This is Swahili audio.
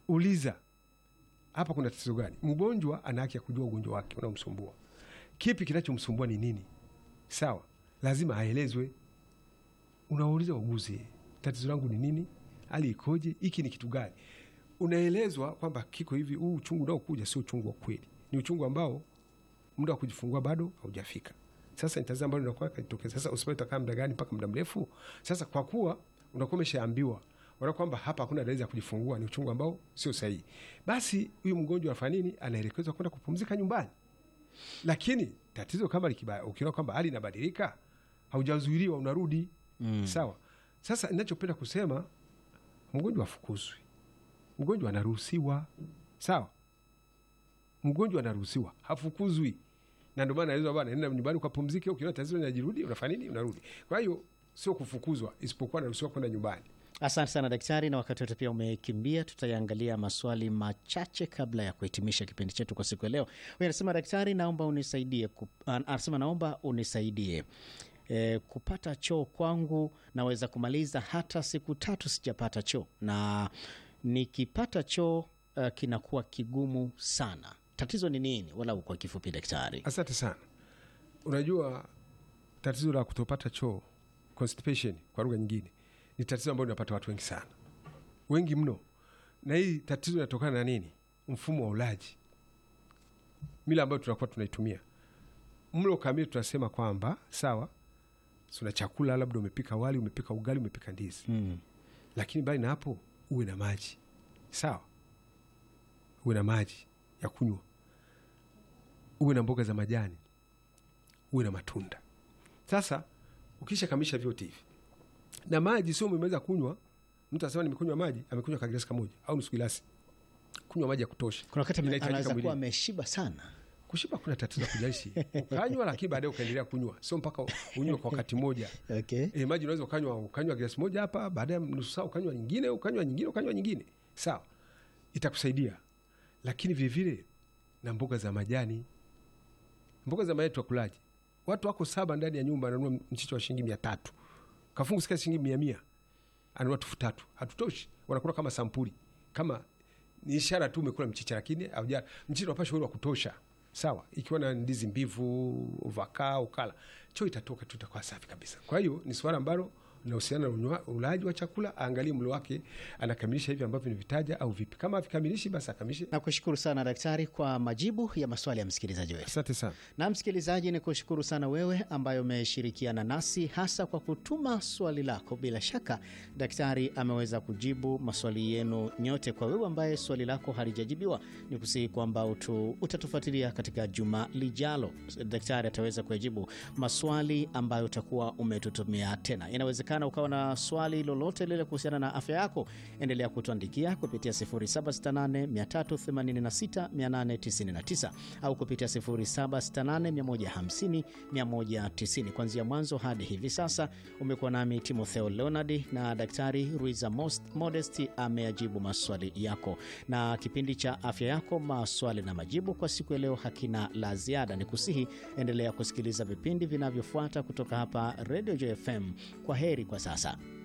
uliza hapa kuna tatizo gani. Mgonjwa ana haki ya kujua ugonjwa wake unaomsumbua, kipi kinachomsumbua ni nini. Sawa, lazima aelezwe. Unawauliza wauguzi, tatizo langu ni nini, hali ikoje, hiki ni kitu gani? Unaelezwa kwamba kiko hivi. Huu uchungu unaokuja sio uchungu wa kweli, ni uchungu ambao muda wa kujifungua bado haujafika. Sasa ni tatizo ambalo linakuwa katokeza. Sasa hospitali utakaa muda gani mpaka muda mrefu? Sasa kwa kuwa unakuwa umeshaambiwa wala kwamba hapa hakuna dalili za kujifungua, ni uchungu ambao sio sahihi, basi huyu mgonjwa afanya nini? Anaelekezwa kwenda kupumzika nyumbani. Lakini tatizo kama likibaya, ukiona kwamba hali inabadilika, haujazuiliwa, unarudi Mm. sawa. Sasa ninachopenda kusema, mgonjwa afukuzwi, mgonjwa anaruhusiwa, sawa. Mgonjwa anaruhusiwa, hafukuzwi, na ndio maana naelezwa bwana, nenda nyumbani ukapumzike, ukiona tatizo linajirudi, unafanya nini? Unarudi. Kwa hiyo sio kufukuzwa, isipokuwa anaruhusiwa kwenda nyumbani. Asante sana daktari, na wakati wote pia umekimbia. Tutayaangalia maswali machache kabla ya kuhitimisha kipindi chetu kwa siku ya leo. Huyu anasema daktari, naomba unisaidie ku, an- anasema naomba unisaidie e, kupata choo kwangu, naweza kumaliza hata siku tatu sijapata choo, na nikipata choo uh, kinakuwa kigumu sana. Tatizo ni nini? Wala kwa kifupi daktari. Asante sana. Unajua tatizo la kutopata choo constipation kwa lugha nyingine ni tatizo ambalo linapata watu wengi sana, wengi mno, na hii tatizo linatokana na nini? Mfumo wa ulaji, mila ambayo tunakuwa tunaitumia. Mlo kamili tunasema kwamba sawa, tuna chakula, labda umepika wali, umepika ugali, umepika ndizi Mm. lakini mbali na hapo uwe na maji sawa, uwe na maji ya kunywa, uwe na mboga za majani, uwe na matunda. Sasa ukisha kamisha vyote hivi na maji, sio umemaliza kunywa, mtu anasema nimekunywa maji, amekunywa kagilasi kamoja au nusu gilasi. Kunywa maji ya kutosha. Kuna wakati ame- Inahitajika anaweza kuwa mwilini. ameshiba sana. Kushiba kuna tatizo kujalishi ukanywa, lakini baadaye ukaendelea kunywa, sio mpaka unywe kwa wakati moja. Okay. E, maji unaweza ukanywa ukanywa glasi moja hapa, baadaye nusu saa ukanywa nyingine, ukanywa nyingine, ukanywa nyingine, sawa, itakusaidia. Lakini vilevile na mboga za majani, mboga za majani twakulaji. Watu wako saba ndani ya nyumba, ananunua mchicha wa shilingi mia tatu kafungu sika shilingi mia mia anunua tufu tatu, hatutoshi. Wanakula kama sampuli, kama ni ishara tu umekula mchicha, lakini hauja mchicha unapasha ule wa kutosha, sawa. Ikiwa na ndizi mbivu, uvakaa, ukala, choo itatoka tu, itakuwa safi kabisa. Kwa hiyo ni swala ambalo linahusiana na unywa- ulaji wa chakula. Aangalie mlo wake anakamilisha hivi ambavyo nivitaja au vipi. Kama havikamilishi, basi akamilishe. Nakushukuru sana daktari kwa majibu ya maswali ya msikilizaji wetu. Asante sana. Na msikilizaji, ni kushukuru sana wewe ambaye umeshirikiana nasi hasa kwa kutuma swali lako. Bila shaka daktari ameweza kujibu maswali yenu nyote. Kwa wewe ambaye swali lako halijajibiwa, ni kusihi kwamba utu, utatufuatilia katika juma lijalo. Daktari ataweza kuyajibu maswali ambayo utakuwa umetutumia tena. Inawezekana ukawa na swali lolote lile kuhusiana na afya yako, endelea kutuandikia kupitia 0768 386 899 au kupitia 0768 150 190. Kuanzia mwanzo hadi hivi sasa umekuwa nami Timotheo Leonard na Daktari Ruiza Most- Modest ameyajibu maswali yako, na kipindi cha afya yako maswali na majibu kwa siku ya leo hakina la ziada. Ni kusihi endelea kusikiliza vipindi vinavyofuata kutoka hapa Radio JFM. Kwa heri kwa sasa.